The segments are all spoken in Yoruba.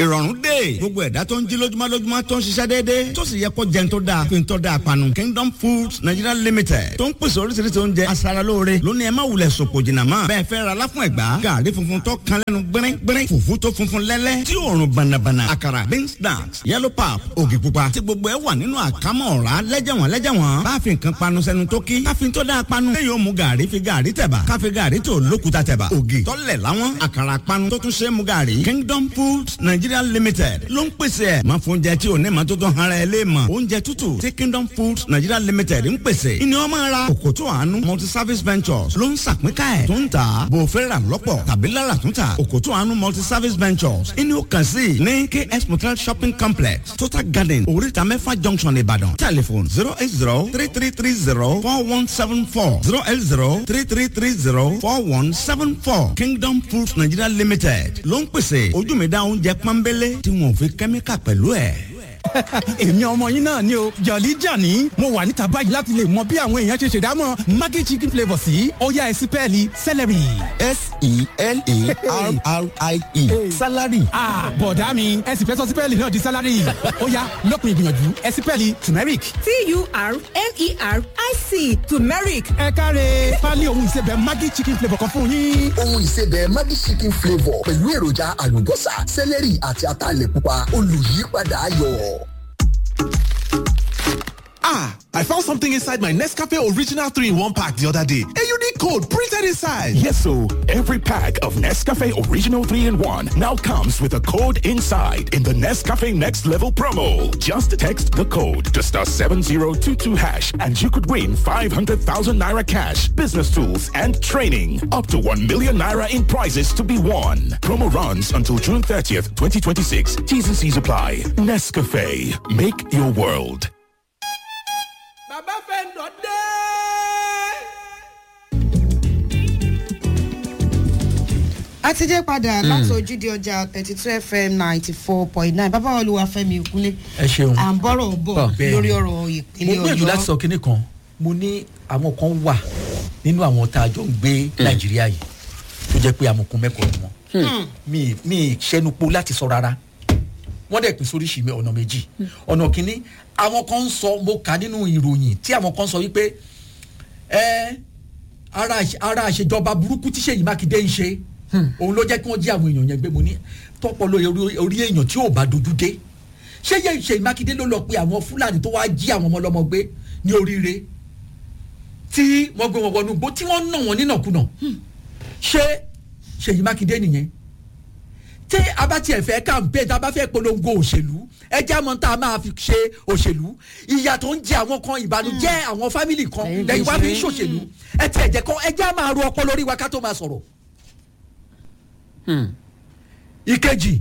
ìrọ̀rùn dé gbogbo ẹ̀dá tó ń jí lójúmọ́ lójúmọ́ tó ń ṣiṣẹ́ déédéé tó sì yẹ kó jẹun tó dáa fi ń tọ́ da àpanu Kingdom Foods Nigeria Limited tó ń pèsè oríṣiríṣi oúnjẹ aṣaralóore lónìí ẹ má wulẹ̀ sòpò jìnnà mọ́ bẹ́ẹ̀ fẹ́ ra láfún ẹ̀gbá gàrí funfun tó kan lẹ́nu gbẹ́rẹ́ gbẹ́rẹ́ fùfú tó funfun lẹ́lẹ́ tí òórùn bànàbànà àkàrà beans snacks yellow pap ògì pupa tí gbogbo ẹ wà nínú àkámọ́ ọ̀rá lẹ́jẹ̀wọ̀n lẹ́jẹ̀wọ̀n bá fi nǹkan panu sẹ́nu tó kí káfí tó dáa panu lẹ́yìn ó mu gàrí fi gàrí tẹ̀bà káfí gàrí tó lókuta tẹ̀bà ògì tọ́lẹ̀ láwọn àkàrà panu tó tún ṣe é mu gàrí Kingdom Foods Nigeria Limited ló ń pèsè ẹ̀ máa fún oúnjẹ tí ò ní ma tó tó hara ẹ lé mọ̀ oúnjẹ tútù tí Kingdom Foods Nigeria Limited ń pèsè ìní ọmọ ara òkòtò àánú multi service ventures ló ń sàpínká ẹ̀ tó ń tà bò fẹ́ rà lọ́pọ̀ tàbí lára tún tà òkòtò àánú multi service ventures ìní ó kàn sí ní KS Motel shopping complex Total Garden oríta mẹ́fà junction Ìbàdàn telephone zero eight zero three three three zero four one seven four zero eight zero three three three zero four one seven four Kingdom Foods Nigeria Limited ló ń pèsè ojú mi dá oúnjẹ pọ́nbélé tí wọn ò fi kẹ́míkà pẹ̀lú ẹ̀. èmi ọmọ yín náà ni o jọ̀lí jàní mo wà níta báyìí láti lè mọ bí àwọn èèyàn ṣe ṣèdámọ̀ maggi chicken flavour sí ọ̀yá ẹ̀sìn pẹ́ẹ́lí celery. s-e-l-a-r-r-i-e salary. bọ̀dá mi ẹ̀sìn fẹ́ sọ sí pẹ́ẹ́lí náà di salary ọ̀yá lópin ìgbìyànjú ẹ̀sìn pẹ́ẹ́lí turmeric. t-u-r-m-e-r-i-c turmeric ẹ káre pálí ohun ìsebẹ̀ maggi chicken flavour kan fún yín. ohun ìsebẹ̀ Maggi chicken flavour pẹ̀lú èròjà àlùbọ́sà sẹ́lẹ̀rì àti ataalẹ̀ pupa olùyípadà ayọ̀. Ah, I found something inside my Nescafe Original 3 in 1 pack the other day. A unique code printed inside. Yes, so every pack of Nescafe Original 3 in 1 now comes with a code inside in the Nescafe Next Level promo. Just text the code to star 7022 hash and you could win 500,000 naira cash, business tools, and training. Up to 1 million naira in prizes to be won. Promo runs until June 30th, 2026. T's and C's apply. Nescafe. Make your world. bàbá fẹ́ lọ dé. a ti dé padà láti ojúde ọjà thirty two fm ninety four point nine bàbá olúwàfẹ́mi òkúnlé ẹ ṣeun à ń bọ̀rọ̀ bọ̀ bẹ́ẹ̀ lórí ni. ọ̀rọ̀ mo ìpínlẹ̀ gbìyànjú láti ọ̀yọ́ sọ kinní kan mo ní àwọn kan wà nínú àwọn tá a jọ ń gbé nàìjíríà yìí tó jẹ́ pé amọ̀kun mẹ́kọ̀ọ́ ni wọ́n mi mi sẹ́nupo láti sọ rárá wọ́n dẹ̀ pín sóríṣi mi ọ̀nà méjì ọ̀nà kínní àwọn kan ń sọ mo kà nínú ìròyìn tí àwọn kan sọ wípé ẹ ara àṣe- ara àṣejọba burúkú tí Ṣèyí Mákindé ń ṣe òun ló jẹ́ kí wọ́n jí àwọn èèyàn yẹn gbé mo ní tọ́pọ̀lọ́ orí- orí èèyàn tí ò bá dojú dé ṣé yẹ Ṣèyí Mákindé ló lọ pe àwọn Fúlàní tó wá jí àwọn ọmọ ọlọ́mọ gbé ní oríire tí wọ́n gbé wọn wọnú igbó tí wọ́n nà wọ́n nínàkúnà ṣé Ṣèyí Mákindé nìyẹn tí a bá tiẹ̀ fẹ́ campaign tá a bá fẹ́ polongo òṣèlú ẹ jẹ́ àmọ́ tá a máa fi ṣe òṣèlú ìyà tó ń jẹ àwọn kan ìbànújẹ́ àwọn fámìlì kan lẹ́yìn wá fi ń ṣòṣèlú ẹ tiẹ̀ jẹ́ kọ́ ẹ jẹ́ à máa ro ọpọlọ lórí wa ká tó máa sọ̀rọ̀. ìkejì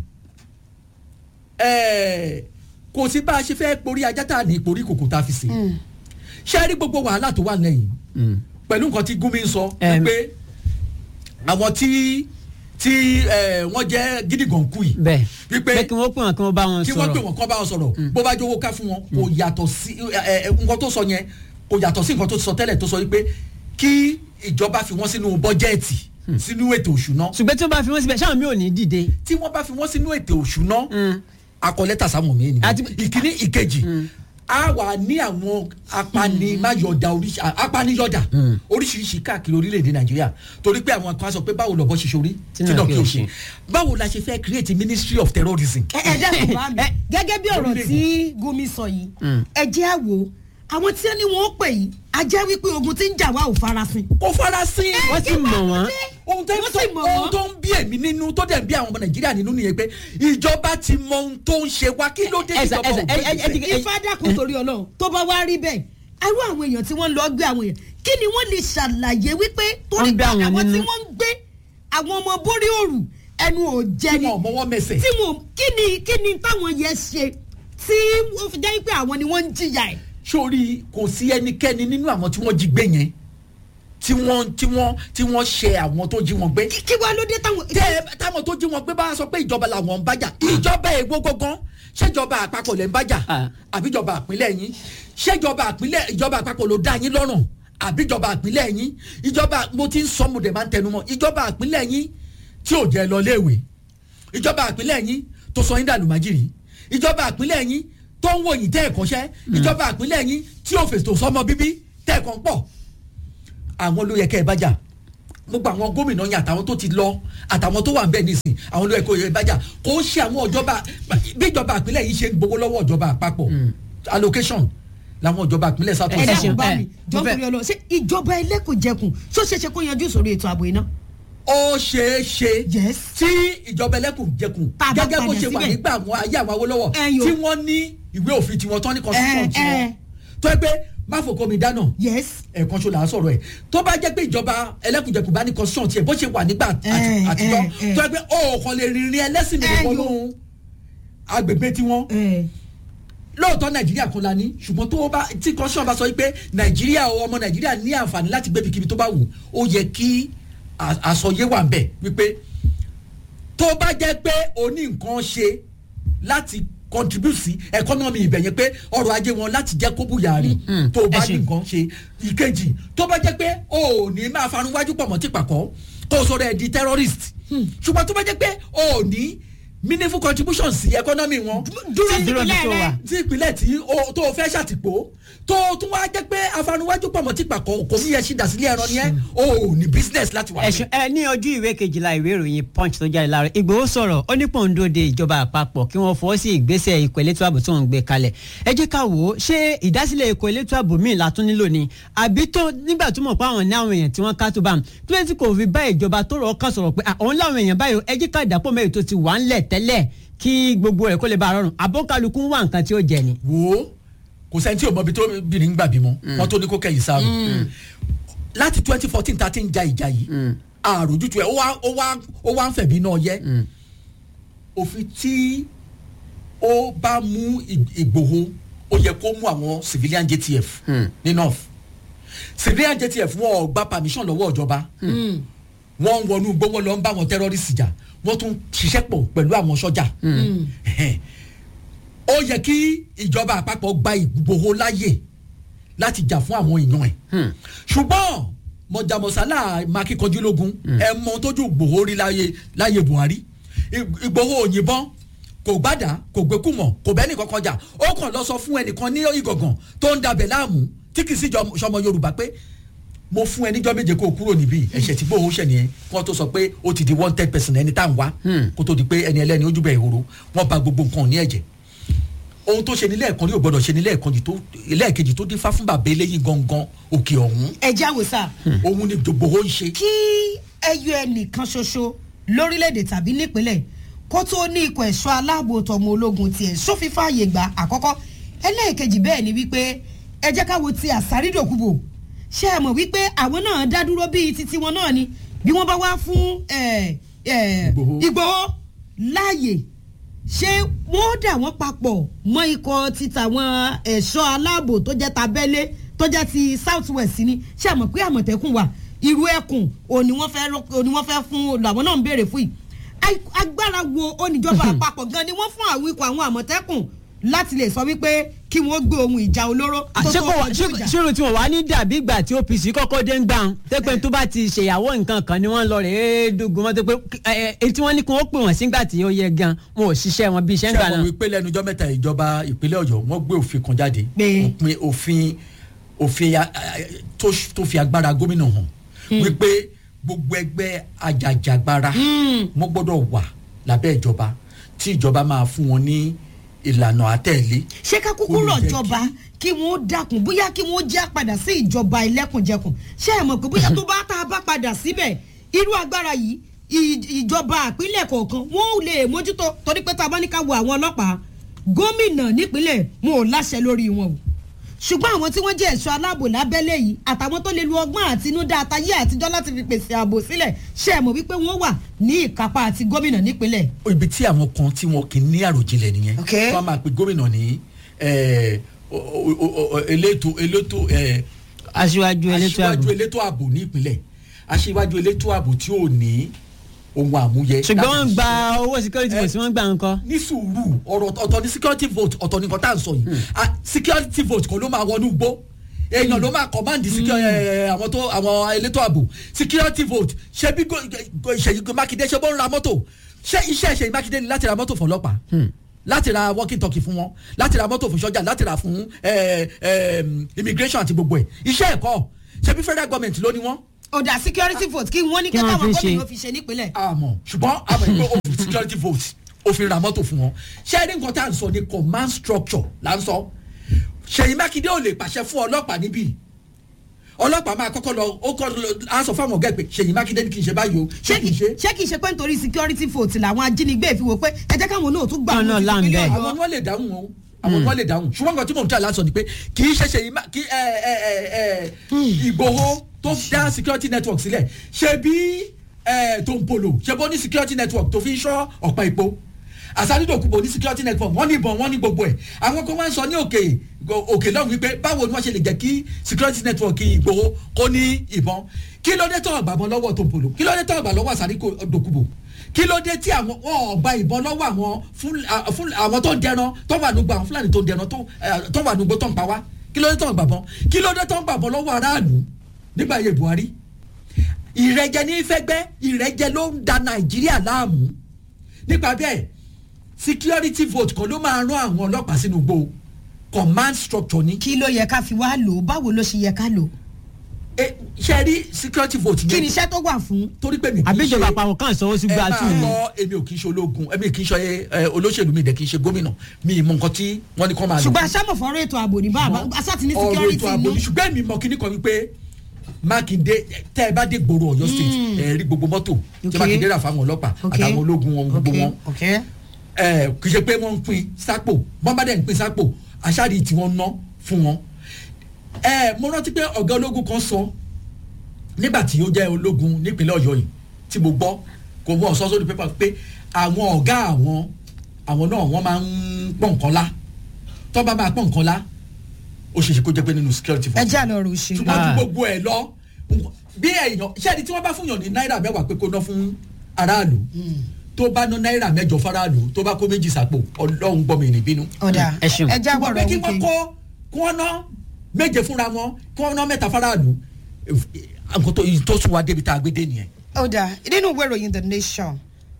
ẹ̀ẹ́ kò sí bá a ṣe fẹ́ porí ajá tá a ní ìporí kòkò tá a fi sè é ṣé ẹ rí gbogbo wàhálà tó wà lẹ́yìn pẹ̀lú nǹkan tí Gumi ń sọ pé àwọn tí tí ẹ, wọ́n jẹ́ gidigan kú yìí bẹ́ẹ̀ wípé bẹ́ẹ̀ kí wọ́n pè wọ́n kí wọ́n bá wọn kí wọ́n sọ̀rọ̀ pè wọ́n kọ́ bá wọn sọ̀rọ̀ bó bá jówó ká fún wọn kò yàtọ̀ sí ẹ, ẹ, nǹkan tó sọ yẹn kò yàtọ̀ sí nǹkan tó sọ tẹ́lẹ̀ tó sọ wípé kí ìjọba fi wọ́n sínú bọ́jẹ́ẹ̀tì sínú ètò òṣùná ṣùgbọ́n tí wọ́n bá fi wọ́n síbẹ̀ ṣáà mi ò ní dìde. tí wọ́n bá fi wọ́n sínú ètò òṣùná akọlẹ́tà sáwọn mi nìyẹn ìkíní ìkejì a wà ní àwọn apanimayọ̀dà oríṣi apaniyọ̀dà oríṣiríṣi káàkiri orílẹ̀-èdè nàìjíríà torí pé àwọn kan sọ pé báwo lọ́bọ̀ ṣe sórí tí náà kí o ṣe báwo la ṣe fẹ́ create ministry of terrorism. ẹ ẹ dẹ́kun bá mi gẹ́gẹ́ bí ọ̀rọ̀ tí Gumi sọ yìí ẹ jẹ́ à wò àwọn tí wọ́n ní wọ́n pè yìí a jẹ́ wípé ogun tí ń jà wá ò farasin. kò farasin wọ́n sì mọ̀ wọ́n. ohun tó ń ohun tó ń bí èmi nínú tó dẹ̀ ń bí àwọn ọmọ nàìjíríà nínú nìyẹn pé ìjọba ti mọ ohun tó ń ṣe wá kí ló dé Ẹ̀sà, ìjọba ò ẹ̀sà, gbé ẹ- ẹ- ẹ- ìgbésẹ̀. ifá dákun torí Ọlọ́run tó bá wá rí bẹ́ẹ̀ irú àwọn èèyàn tí wọ́n lọ gbé àwọn èèyàn kí ni wọ́n lè ṣàlàyé wípé torí Wọ́n pé gbé àwọn àwọn tí nínú. wọ́n ń gbé àwọn ọmọ borí òrù ẹnu ò jẹ ni wọn ò mọwọ́ mẹsẹ̀. tí wọn kí ni kí ni táwọn yẹn ṣe tí ó fi jẹ́ pé àwọn ni wọ́n ń jìyà ẹ̀. sórí kò sí ẹnikẹ́ni nínú àwọn tí wọ́n jí gbé yẹn tí wọ́n tí wọ́n tí wọ́n ṣe àwọn tó jí wọn gbé. kí wàá ló dé táwọn. tẹ táwọn tó jí wọn gbé bá sọ pé ìjọba làwọn ń bájà ìjọba èwo gangan ṣèjọba àpapọ̀ lẹ́ ń bájà àbíjọba àpínlẹ̀ yín ṣèjọba àpínlẹ̀ ìjọba àpapọ̀ ló dá yín lọ́rùn àbíjọba àpínlẹ̀ yín ìjọba mo ti ń sọ mo dẹ̀ máa ń tẹnu mọ́ ìjọba àpínlẹ̀ yín tí ò jẹ́ lọ léèwé ìjọba àpínlẹ̀ yín tó sọ yín dànù májìrì ìjọba àpínlẹ̀ yín tó ń wò yín tẹ́ ẹ̀kọ́ ṣẹ́ ìjọba àpínlẹ̀ yín tí ò fèsì tó sọmọ bíbí tẹ́ ẹ̀kọ́ pọ̀ àwọn ló yẹ kẹ́ ẹ bá jà gbogbo àwọn gómìnà yín àtàwọn tó ti lọ àtàwọn tó wà nbẹ nísìn àwọn ló yẹ kó yẹ bá jà kó ń ṣe àwọn ìjọba bí ìjọba àpínlẹ̀ yìí ṣe ń gbowó lọ́wọ́ ìjọba àpapọ̀ allocation làwọn ìjọba àpínlẹ̀ south ẹ west. dákun bá mi ẹ, mo jọ fẹ́- torí ọlọ ṣé ìjọba ẹlẹ́kùnjẹkùn ṣó ṣeé ṣe kó yanjú ìṣòro ètò ààbò iná. ó ṣeé ṣe Yes. tí ìjọba ẹlẹ́kùnjẹkùn Tá a bá gẹ́gẹ́ bó padà ṣe wà síbẹ̀. nígbà àwọn ayé àwọn awólọ́wọ̀ Ẹ̀yin o. tí wọ́n ní ìwé òfin tiwọn tán ní constitution Ẹ, tiwọn ẹ. tó yẹ pé má fòkó mi dáná yes. ẹ̀ẹ̀kan ṣo là ń sọ̀rọ̀ ẹ̀ tó bá jẹ́ pé ìjọba ẹlẹ́kùnjẹkùn bá ní constitution tiẹ̀ bó ṣe wà nígbà àti- Ẹ, àtijọ́ ẹ, ẹ. tó yẹ pé òòkan lè rìnrìn ẹlẹ́sìn mi Ẹ̀yin o. wọnú agbègbè tiwọn ẹ lóòótọ́ nàìjíríà kan la ní ṣùgbọ́n tó bá tí constitution bá sọ pé nàìjíríà o ọmọ nàìjíríà ní àǹfààní láti gbé ibikíbi tó bá wù ó yẹ kí à- àsọyé wà nbẹ wípé tó bá jẹ́ pé o ní nǹkan ṣe láti contribute sí economy ibẹ̀ yẹn pé ọrọ̀ ajé wọn láti jẹ́ kó bùyàrí tó bá ní nǹkan ṣe ìkejì tó bá jẹ́ pé o ò ní máa farunwájú pọ̀ mọ́ tìpàkọ́ kó o sọ̀rọ̀ ẹ̀ di terrorist ṣùgbọ́n tó bá jẹ́ pé o ò ní meaningful contribution sí economy wọn dúró tí- nípìnlẹ̀ tó rẹ wà. tí ìpínlẹ̀ tí o tó o fẹ́ ṣàtìpó tó o tún wá jẹ́ pé afanuwájú pọ̀mọ́ tí pàkọ́ kò ní yẹ ṣì dà sílé ẹran ni ẹ o ò ní business láti wà ẹ̀sùn ẹ ní ojú ìwé kejìlá ìwé ìròyìn punch tó jáde láàárọ̀ ìgbòho sọ̀rọ̀ ó ní pòǹdó de ìjọba àpapọ̀ kí wọ́n fọwọ́ sí ìgbésẹ̀ ikọ̀ elétò ààbò tó ń gbé kalẹ̀ ẹ jẹ́ ká wò ó ṣé ìdásílẹ̀ ikọ̀ elétò ààbò míì la tún nílò ni àbí tó nígbà tó mọ̀ pé àwọn ní àwọn èèyàn tí wọ́n ká tó bá tó lè tí kò fi bá ìjọba tó rọ̀ ọ́ kàn sọ̀rọ̀ pé àwọn láwọn èèyàn báyìí ẹ jẹ́ ká dàpọ̀ mẹ́rin tó ti wà ńlẹ̀ tẹ́lẹ̀ kí gbogbo rẹ̀ kó lè bá a rọrùn àbọ̀kálukú ń wá nǹkan tí ó jẹ ni. wò ó kò sẹ́ni tí o mọ̀ bí tó bìnrin ń gbà bímọ wọ́n tó ní kó kẹ́yìn sáré láti twenty fourteen tá a ti ń ja ìjà yìí àròjútu ẹ̀ ó wá ó wá ó wá ń fẹ̀bí náà yẹ òfin tí ó bá mú Ì- Ìgbòho ó yẹ kó mú àwọn civilian JTF ní north civilian JTF wọn ò gba permission lọ́wọ́ ìjọba wọ́n ń wọnú gbówó lọ ń bá wọn terrorist jà wọ́n tún ṣiṣẹ́ pọ̀ pẹ̀lú àwọn sọ́jà Ẹhẹ́n. ó yẹ kí ìjọba àpapọ̀ gba Ìgbòho láàyè láti jà fún àwọn èèyàn ẹ̀ ṣùgbọ́n mọ̀jàmọ̀sálà makíkanjúlógún ẹ̀ mọ tójú Ìgbòho rí láyé láyé Buhari Ì- Ìgbòho òyìnbọn kò gbàdá kò gbẹkùmọ̀ kò bẹ́ẹ̀ nìkan kọjá ó kàn lọ sọ fún ẹnìkan ní ìgàngàn tó ń dabẹ̀ láàmú tí kì í sí jọ- sọmọ Yorùbá pé mo fún ẹ níjọ́ méje kó o kúrò níbí ẹ̀ṣẹ̀ tí gbòòwò ṣẹ̀ nìyẹn kí wọ́n tó sọ pé ó ti di wanted person ẹni tá à ń wá kó tó di pé ẹni ẹlẹ́ni ojú bẹ̀ ìhòòrò wọ́n ba gbogbo nǹkan ní ẹ̀jẹ̀ ohun tó ṣe ní lẹ́ẹ̀kan rí ò gbọ́dọ̀ ṣe ní lẹ́ẹ̀kan jì tó lẹ́ẹ̀kejì tó dífá fún bàbá eléyìí gangan òkè ọ̀hún ẹ jáwé sá òun ni gbòòwò ń ṣe. kí ẹyọ ẹnìkan ṣoṣo lórílẹ̀‐èdè tàbí nípínlẹ̀ kó tó ní ikọ̀ ẹ̀ṣọ́ aláàbò tọmọ ológun tiẹ̀ sófin fààyè gbà àkọ́kọ́ ẹlẹ́ẹ̀kejì bẹ́ẹ̀ ni wípé ẹ jẹ́ ká wo ti àsárídòkúbò ṣé ẹ mọ̀ wípé àwọn náà dá dúró bíi titi wọn náà ni bí wọ́n bá wá fún ẹ, ẹ, Ìgbòho. Ìgbòho láàyè ṣé wọ́n dà wọ́n papọ̀ mọ́ ikọ̀ ti tàwọn ẹ̀ṣọ́ aláàbò tó jẹ́ tabẹ́lé tó jẹ́ ti south west ni ṣé àmọ̀ pé àmọ̀tẹ́kùn wà irú ẹkùn òní wọ́n fẹ́ rọ- òní wọ́n fẹ́ fún làwọn náà ń béèrè fún yìí Ai- agbára wo oníjọba àpapọ̀ gan ni wọ́n fún àwọn ikọ̀ àwọn àmọ̀tẹ́kùn láti lè sọ wípé kí wọ́n gbé ohun ìjà olóró tó ṣé tó kò wá kọjú ìjà. ṣòro tí wọn wá ní dàbí ìgbà tí OPC kọ́kọ́ dé ń gbà ń tẹ́pẹ́ tó bá ti ṣèyàwó nǹkan kan ni wọ́n lọ rẹ̀ é dùgùn mọ́tò pé ẹ ẹ tí wọ́n ní kí wọ́n pè wọ́n sígbà tí ó yẹ gan wọn ò ṣiṣẹ́ wọn bí iṣẹ́ ń ṣé gbà àwọn náà. wípé lẹ́nu ọjọ́ mẹ́ta ìjọba ìpínlẹ̀ Ọ̀yọ́ wọ́n gbé òfin kan jáde Pé? òpin òfin òfin a- a- tó tó fi agbára gómìnà hàn wípé gbogbo ẹgbẹ́ ajàjàgbara wọ́n gbọ́dọ̀ wà lábẹ́ ìjọba tí ìjọba máa fún wọn ní ìlànà àtẹ̀lé ṣé ká kúkú Kò ní rọ̀ jẹ́ jọba kí wọ́n dákun bóyá kí wọ́n já padà sí ìjọba ẹlẹ́kùnjẹkùn ṣé ẹ mọ̀ pé bóyá tó bá tá a bá padà síbẹ̀ irú agbára yìí ì- ìjọba àpínlẹ̀ kọ̀ọ̀kan wọ́n ò lè mójútó torí pé tá a bá ní ká wo àwọn ọlọ́pàá gómìnà nípínlẹ̀ wọn ò láṣẹ lórí wọn o ṣùgbọ́n àwọn tí wọ́n jẹ́ ẹ̀ṣọ́ aláàbò lábẹ́lẹ̀ yìí àtàwọn tó lè lu ọgbọ́n àtinúdá àtayé àtijọ́ láti fi pèsè ààbò sílẹ̀ ṣé ẹ mọ̀ wípé wọ́n wà ní ìkápá àti gómìnà nípínlẹ̀ ibi tí àwọn kan tí wọn kì í ní àròjinlẹ̀ nìyẹn Ok. wọ́n máa pe gómìnà ní eh, o- o- o- o- elétò elétò eh, aṣíwájú elétò ààbò aṣíwájú elétò ààbò ní ìpínlẹ̀ aṣíwájú elétò ààbò tí ò ní ohun àmúyẹ. ṣùgbọ́n wọ́n láti gba ṣiṣẹ́. owó security vote wọ́n gbà ń kọ́. ní sùúrù ọ̀rọ̀ ọ̀tọ̀ ní security vote ọ̀tọ̀ ní nǹkan tá à ń sọ yìí Ah, security vote kò ló máa wọnú gbó èèyàn ló máa command secu- eh, àwọn tó àwọn elétò ààbò security vote ṣé bí go- go- Ṣèyí Mákindé ṣe bó ń ra mọ́tò ṣé iṣẹ́ ṣe mákindé ni láti ra mọ́tò fún ọlọ́pàá láti ra walking talkie fún wọn láti ra mọ́tò fún sọ́jà láti ra fún eh, eh, immigration àti gbogbo ẹ̀ iṣẹ́ ẹ̀kọ́ ṣebí federal government ló ní wọ́n. ọ̀dà security vote kí wọ́n ní Kí kí wọ́n káwọn fi ṣe. gómìnà fi ṣe nípínlẹ̀. àmọ́ ṣùgbọ́n àmọ́ ìgbé òfin security vote òfin ra mọ́tò fún wọn ṣé ẹni nǹkan tá à ń sọ ni command structure là ń sọ ṣèyí mákindé ò lè pàṣẹ fún ọlọ́pàá níbí ọlọ́pàá máa kọ́kọ́ lọ ó kọ́ lọ á sọ fáwọn ọ̀gá ẹ̀ pé ṣèyí mákindé ni kì í ṣe báyìí o ṣé kì í ṣe. ṣé kì í ṣe pé nítorí security vote làwọn ajínigbé fi wò pé ẹ jẹ́ káwọn náà tún gbà Káwọn náà wọn land sí bẹ́ẹ̀. ìpínlẹ̀ àwọn ọ̀yọ́. ni wọ́n lè dáhùn o àwọn ni wọ́n lè dáhùn ṣùgbọ́n nǹkan tí mò ń tẹ̀ láti sọ ni pé kì í ṣe ṣe yìí má- kí ẹ ẹ ẹ ẹ ìgbòho tó dá security network sílẹ̀ ṣe bí ẹ tó ń polo ṣe bó ní security network tó fi ń ṣọ́ ọ̀pá ìpó àsádìdòkúbò ní security network wọ́n ní ìbọn wọ́n ní gbogbo ẹ̀ àwọn kan máa ń sọ ní òkè òkè lọ́hùn wípé báwo ni wọ́n ṣe lè jẹ́ kí security network ìgbòho kó ní ìbọn kí ló dé tó ọgbà bọ́ lọ́wọ́ tó ń polo kí ló dé tó ọgbà lọ́wọ́ àsádìdòkúbò kí ló dé tí àwọn wọn ò gba ìbọn lọ́wọ́ àwọn fún fún àwọn tó ń dẹran tó wà nùgbà àwọn fúlàní tó ń dẹran tó eh, tó wà nùgbò tó ń pa wá kí ló dé tó ń gbàbọn kí ló dé tó ń gbàbọn lọ́wọ́ aráàlú nígbà yẹ buhari ìrẹ́jẹ ní fẹ́gbẹ́ ìrẹ́jẹ ló ń da nàìjíríà láàmú nípa bẹ́ẹ̀ security vote kan ló máa rán àwọn ọlọ́pàá sínú gbó command structure ní. kí ló yẹ ká fi wá lò ó báwo ló ṣe yẹ ká lò ó. ẹ ṣe rí security vote kí yẹn ni iṣẹ́ tó wà fún. torí pé mi kì í ṣe àbíjọba àpapọ̀ kan sọ ó sì ẹ gba máa tù ní. gbọ́ èmi ò kì í ṣe ológun èmi kì í ṣe ẹ, olóṣèlú mi dẹ̀ kì í ṣe gómìnà mi ì mọ nǹkan tí wọ́n ní kọ́ máa lò. ṣùgbọ́n aṣámọ̀ fọ́rọ̀ ètò ààbò ní bá aṣáàtì ní ọ̀rọ̀ security ètò ààbò inú. mi ṣùgbọ́n èmi mọ kíní kan wípé mákindé tẹ́ ẹ bá dé gbòòrò ọ̀yọ́ state ẹ rí gbogbo mọ́tò tí Okay. mákindé rà fáwọn ọlọ́pàá Okay. àtàwọn ológun wọn gbogbo Okay, wọn okay. ẹ kì í ṣe pé wọ́n ń pín sápò wọ́n bá dẹ̀ ń pín sápò aṣáàdì tí wọ́n ná fún wọn. ẹ mo rántí pé ọ̀gá ológun kan sọ nígbà tí ó jẹ́ ológun nípínlẹ̀ ọ̀yọ́ yìí tí mo gbọ́ kò wọ́n sọ sórí pépà pé àwọn ọ̀gá àwọn àwọn náà wọ́n máa ń pọ̀ nǹkan lá tó bá máa pọ̀ nǹkan lá ó ṣe é ṣe kó jẹ́ pé nínú security ẹ force jẹ́ àlọ́ rò ṣe. ṣùgbọ́n ju gbogbo ẹ̀ lọ bí èèyàn ṣẹ́ni tí wọ́n bá fún yàn ní náírà mẹ́wàá pé kó ná fún aráàlú tó bá ná náírà mẹ́jọ faraàlú tó bá kó méjì sápò ọlọ́run gbọ́ mi ní bínú. ọ̀dà ẹ ṣeun. ẹ já ṣùgbọ́n pé gbọ́dọ̀ kí wọ́n wíkẹ́. kó kí wọ́n ná méje fúnra wọn kí wọ́n ná mẹ́ta faraàlú nǹkan tó tó sún wa débi tá a gbé dé nìyẹn. ọ̀dà nínú ìwé ìròyìn the nation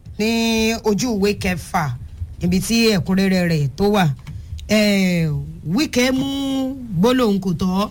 ní ojú ìwé kẹfà ibi tí ẹ̀kúnrẹ́rẹ́ rẹ̀ tó wà eh, wíkẹ́ mú gbólóhùn kò tọ́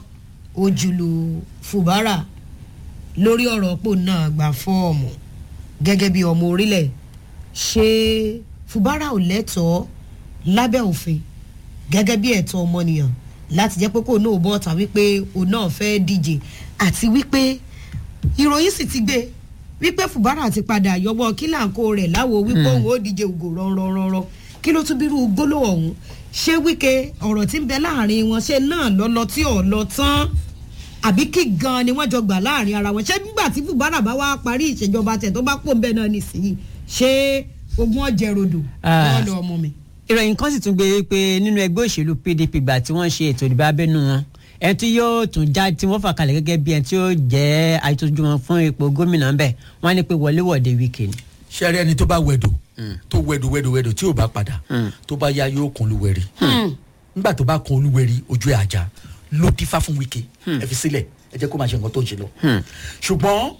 ojúlù fùbárà lórí ọ̀rọ̀ pò náà gba fọ́ọ̀mù gẹ́gẹ́ bí ọmọ orílẹ̀ ṣé fùbárà ò lẹ́tọ̀ọ́ lábẹ́ òfin gẹ́gẹ́ bí ẹ̀tọ́ ọmọnìyàn láti jẹ́ pé kò náà bọ́ ta wípé òun náà fẹ́ díje àti wípé ìròyìn sì ti gbé wípé fùbárà ti padà yọwọ́ kílàǹkó rẹ̀ láwo wípé òun ó díje ògò rọrọrọrọ kí ló tún bírú gbólóhùn ọ̀hún ṣé wíkẹ́ ọ̀rọ̀ tí ń bẹ láàrin wọn ṣe náà lọ́lọ́ tí ò lọ tán àbí kí gan ni wọ́n jọ gbà láàrin ara wọn ṣé nígbà tí fùbárà bá wá parí ìṣèjọba tẹ̀ tó bá pò ń bẹ náà nísìnyí ṣé ogun ọ̀jẹ̀ rodò Ah. wọ́n lọ ọmọ mi. ìròyìn kan sì tún gbé pé nínú ẹgbẹ́ òṣèlú pdp gbà tí wọ́n ṣe ètò ìdìbò abẹ́nú wọn ẹni tí yóò tún já tí wọ́n fà kalẹ̀ gẹ́gẹ́ bí ẹni tí yóò jẹ́ àìtójú wọn fún ipò gómìnà ń bẹ̀ wọ́n á ní pé wọléwọ̀de wíkẹ́ ni. ṣẹ́rí ẹni tó bá wẹ̀dò tó wẹ̀dò wẹ̀dò wẹ̀dò tí ò bá padà tó bá yá yóò kun olúwẹ̀rí nígbà tó bá kun olúwẹ̀rí ojú ẹ̀ àjà ló dífá fún wíkẹ́ ẹ fi sílẹ̀ ẹ jẹ́ kó máa ṣe nǹkan tó ń ṣe lọ. ṣùgbọ́n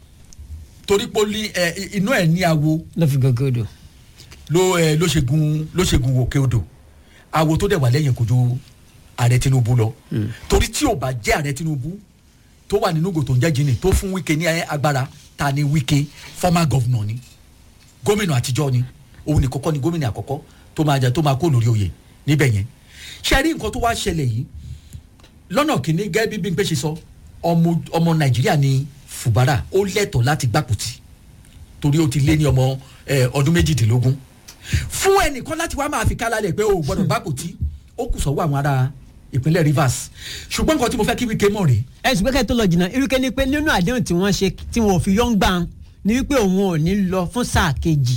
torí pé ó ní, ẹ, inú ẹ̀ ní awo ló fi gògé odò. ló ẹ ló ṣe gun ló ṣe gun òkè odò awo tó dẹ̀ wà lẹ́yìn kò ju ààrẹ tinubu lọ torí tí ò bá jẹ́ ààrẹ tinubu tó wà nínú gòtò ń jẹ́ jìnnì tó fún wíkẹ́ ní agbára ta ni wíkẹ́ former governor ni gómìnà àtijọ́ ni òun ní kọ́kọ́ ni gómìnà àkọ́kọ́ tó máa jẹ tó máa kó lórí oyè níbẹ̀ yẹn ṣe rí nǹkan tó wá ṣẹlẹ̀ yìí lọ́nà kìíní gẹ́gẹ́ bí Bímpé ṣe sọ ọmọ ọmọ nàìjíríà ni fùbárà ó lẹ́tọ̀ọ́ láti gbàpótì torí ó ti lé ní ọmọ ẹ, ọdún méjìdínlógún fún ẹnìkan láti wá máa fi kálálẹ̀ pé o ò gbọ́dọ̀ gbàpótì ó kù sọ́wọ́ àwọn ará ìpínlẹ̀ Rivers ṣùgbọ́n nǹkan tí mo fẹ́ kí Wike mọ̀ rèé ẹ ṣùgbọ́n kẹ́ tó lọ jìnnà irúkẹ́ ni pé nínú àdéhùn tí wọ́n ṣe tí wọ́n ò fi yọ̀ ń gbà ń ni wípé òun ò ní lọ fún sáà kejì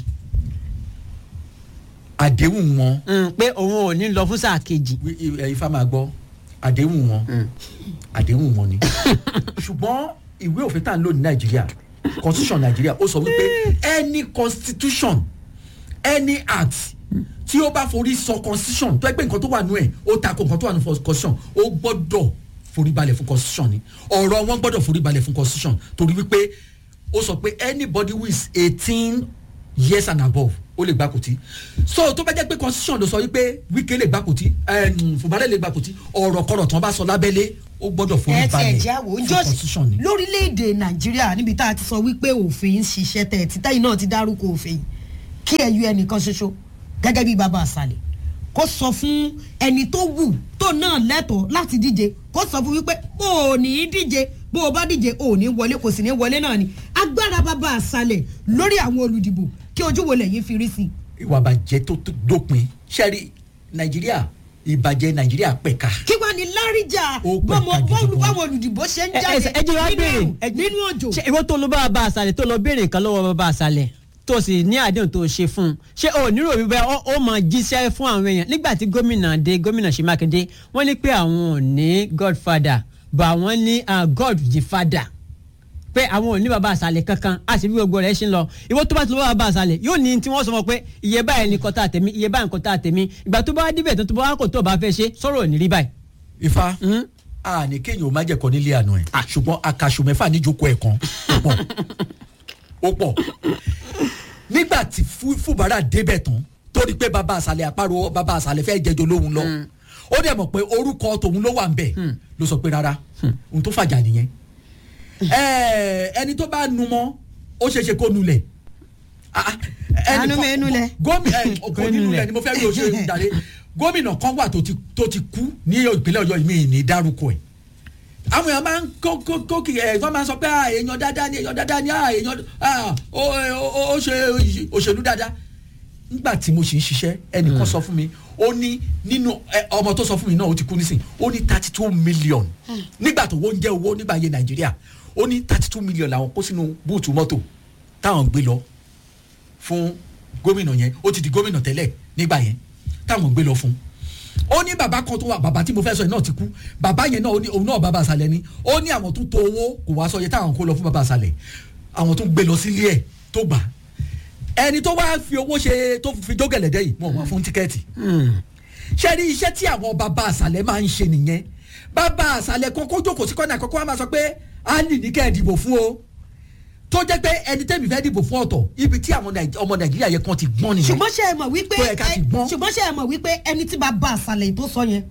àdéhùn wọn Mm, pé òun ò ní lọ fún sáà kejì. wí- i- ẹ, ifá máa gbọ́ àdéhùn wọn àdéhùn wọn ni ṣùgbọ́n ìwé òfin tá à ń lò ní nàìjíríà constitution nàìjíríà ó sọ wípé any constitution any act tí ó bá forí sọ constitution tó ẹgbẹ́ nǹkan tó wà nù ẹ̀ ó takò nǹkan tó wà nù constitution ó gbọ́dọ̀ forí balẹ̀ fún constitution ni ọ̀rọ̀ wọn gbọ́dọ̀ forí balẹ̀ fún constitution torí wípé ó sọ pé anybody who is eighteen years and above ó lè gbà kùtì so tó bá jẹ́ pé constitution ló sọ wípé wíkẹ́ lè gbà kùtì fúnbalẹ̀ lè gbà kùtì ọ̀rọ̀ kọ̀rọ̀ tí wọ́n bá sọ lábẹ́lé ó gbọ́dọ̀ forí ẹ ti balẹ̀ ẹ̀jẹ̀ àwò fún jọ́sí constitution ni. lórílẹ̀‐èdè nàìjíríà níbi tá a ti sọ wípé òfin ń ṣiṣẹ́ tẹ̀ ẹ̀ títẹ́yìn náà ti dárúkọ òfin kí ẹ yọ ẹnìkan ṣoṣo gẹ́gẹ́ bí bàbá àṣàlẹ̀ kó sọ fún ẹni tó wù tó náà lẹ́tọ̀ọ́ láti díje kó sọ fún wípé o ò ní í díje bó o bá díje o ò ní wọlé kò sì ní wọlé náà ni agbára bàbá àṣàlẹ̀ lórí àwọn olùdìbò kí ojú wo lẹ́yìn fi rí sí i ìwà bàjẹ́ tó tó dópin ṣẹ́rí nàìjíríà ìbàjẹ́ nàìjíríà pẹ̀ka. kí wàá ní láríjà Ó pẹ̀ka bọ́mọ gidi bọ́ọ̀lù gan. báwọn olùdìbò ṣe ń ẹ jáde ẹ ẹ jẹ́ wá nínú béèrè ẹ̀rùn, nínú òjò. ṣé ìwọ tó lọ bá bàbá àṣàlẹ̀ tó lọ béèrè nǹkan lọ́wọ́ bàbá àṣàlẹ̀ tó sì ní àdéhùn tó ṣe fún un ṣé o nírò wípé ó ó máa jíṣẹ́ fún àwọn èèyàn nígbà tí gómìnà dé gómìnà ṣe mákindé wọ́n ní pé àwọn ò ní godfather but àwọn ní ah, god the father pé àwọn ò ní bàbá àṣàlẹ̀ kankan a sì bí gbogbo rẹ̀ ṣe ń lọ ìwọ tó bá ti lọ bá bàbá àṣàlẹ̀ yóò ní tí wọ́n sọ fún ọ pé iye báyìí ni kọ́tà tèmi iye báyìí ni kọ́tà tèmi ìgbà tó bá wá débẹ̀ tó tó bá wá kò tó bá fẹ́ ṣe sọ̀rọ̀ ò ní rí báyìí. ifá a ní kéèyàn ó má jẹ̀kọ́ nílé àná ẹ̀ ṣùgbọ́n akaṣu mẹ́fà níjókòó ẹ̀ kan ó pọ̀ ó pọ̀ nígbà tí Fú- fúbárà débẹ̀ tán tó rí pé bàbá àṣàlẹ̀ àparò bàbá àṣàlẹ̀ fẹ́ jẹjọ lóhun lọ ó dẹ̀ mọ̀ pé orúkọ tòun ló wà ń bẹ̀ ló sọ pé rárá ohun tó fàjà nìyẹn Ẹ, ẹni tó bá nu mọ́ ó ṣeé ṣe kó nulẹ̀ Ah, ah, ẹnì Àánú kan- mi nulẹ̀. gómìnà ẹ, kò ní nulẹ̀ ni mo fẹ́ rí òṣèré ìdàrẹ́ gómìnà kan wà tó ti tó ti kú ní ìpínlẹ̀ ọ̀yọ́ mi ní dárúkọ ẹ̀ àwọn èèyàn máa ń kó kó kó kì ẹ̀ wọ́n máa ń sọ pé ah, èèyàn dáadáa ni èèyàn dáadáa ni ah, èèyàn ah, ó ó- ó ṣe òṣèlú dáadáa nígbà tí mo ṣì ń ṣiṣẹ́ ẹnìkan sọ fún mi ó ní nínú ẹ, ọmọ tó sọ fún mi náà ó ti kú nísìn ó ní thirty two million nígbà tó wọ́n ń jẹ́ owó nígbà yẹn nàìjíríà ó ní thirty two million làwọn kó sínú búùtù mọ́tò táwọn gbé lọ fún gómìnà yẹn ó ti di gómìnà tẹ́lẹ̀ nígbà yẹn táwọn gbé lọ fún ó ní bàbá kan tó wà bàbá tí mo fẹ́ sọ yẹn náà ti kú bàbá yẹn náà ó ní òun náà bàbá àṣàlẹ̀ ni ó ní àwọn tó to owó kò wá sọ yẹ táwọn kó lọ fún bàbá àṣàlẹ̀ àwọn tó gbé lọ sílé ẹ̀ tó gbà ẹni tó wá fi owó ṣe tó fi jógẹ̀lẹ̀dẹ́ yìí wọ́n wá fún tíkẹ́ẹ̀tì ṣe rí iṣẹ́ tí àwọn bàbá àṣàlẹ̀ máa ń ṣe nìyẹn bàbá àṣàlẹ̀ kan kó jókòó sí kọ́nà àkọ́kọ́ wa máa sọ pé ali ní kẹ́ ẹ̀ dìbò fún o tó jẹ́ pé ẹni tẹ́mi fẹ́ dìbò fún ọ̀tọ̀ ibi tí àwọn Nàìj- ọmọ nàìjíríà yẹ kan ti gbọ́n nìyẹn ṣùgbọ́n ṣe é mọ̀ wípé Tó yẹ ká ti gbọ́n. ṣùgbọ́n ṣe é mọ̀ wípé ẹni tí bàbá àṣàlẹ̀ tó sọ yẹn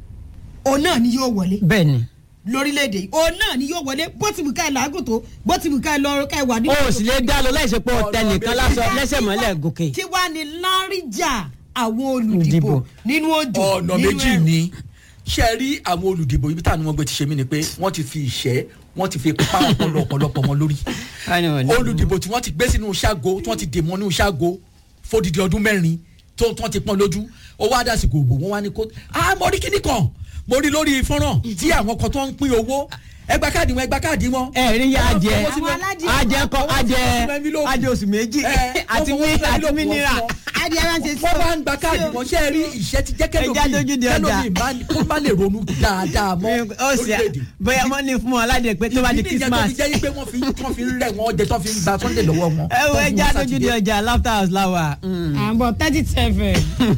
òun náà ni yóò wọlé bẹ́ẹ̀ ni lórílẹ̀‐èdè yìí òun náà ni yóò wọlé bó ti wù ká ẹ làágùn tó bó ti wù ká ẹ lọ ká ẹ wà nínú. o sì lè dá lọ láìsí pé ọ̀tẹ̀ nìkan lásán lẹ́sẹ̀ mọ́lẹ̀ gòkè. kí wàá ní láríjà àwọn olùdìbò Ìdìbò. nínú òjò ọ̀nà nínú méjì ẹ̀rùn. ni ṣe rí àwọn olùdìbò ibi táwọn ọmọ ẹgbẹ́ ti ṣe mí ni pé wọ́n ti fi ìṣẹ́ wọ́n ti fi pa ọpọlọ ọ̀pọ̀lọpọ̀ wọn lórí olùdìbò tí wọ́n ti gbé sínú ṣágo tí wọ́n ti dè mọ́ nínú ṣágo fódìdí ọdún mẹ́rin tó tí wọ́n ti pọ́n lójú owó adásìkò òbò wọn wá ní kó ah mo rí kíní kan mo rí lórí fọ́nrán tí àwọn kan tó ń pín owó ẹgbà káàdì wọn ẹgbà káàdì wọn. ẹ rí ya adìẹ Wọ́n fowó sínú- adìẹ kọ adìẹ wọ́n fowó sínú envelope. adìẹ oṣù méjì Ẹ, àti wọ́n mí fowó sínú àti envelope mínírà. wọn fún wọn adìẹ máa ń ṣe wọ́n máa ń gba káàdì wọn ṣe é rí ìṣẹ́ ti jẹ́ Ẹja dojú di ọjà. kẹ́lómi kó má lè ronú dáadáa mọ́ ó sì lórílẹ̀‐èdè. bóyá wọ́n ní fún wọn aládìẹ pé tó bá di ìdí nìyẹn tó christmas. fi jẹ́ pé wọ́n fi wọ́n fi ń rẹ̀ wọ́n jẹ tó fi ń gba sunday lọ́wọ́ wọn. ẹ wo tó fún ẹja wọn dojú di Sátidé. ọjà laughter house láwà. àbọ̀ thirty seven.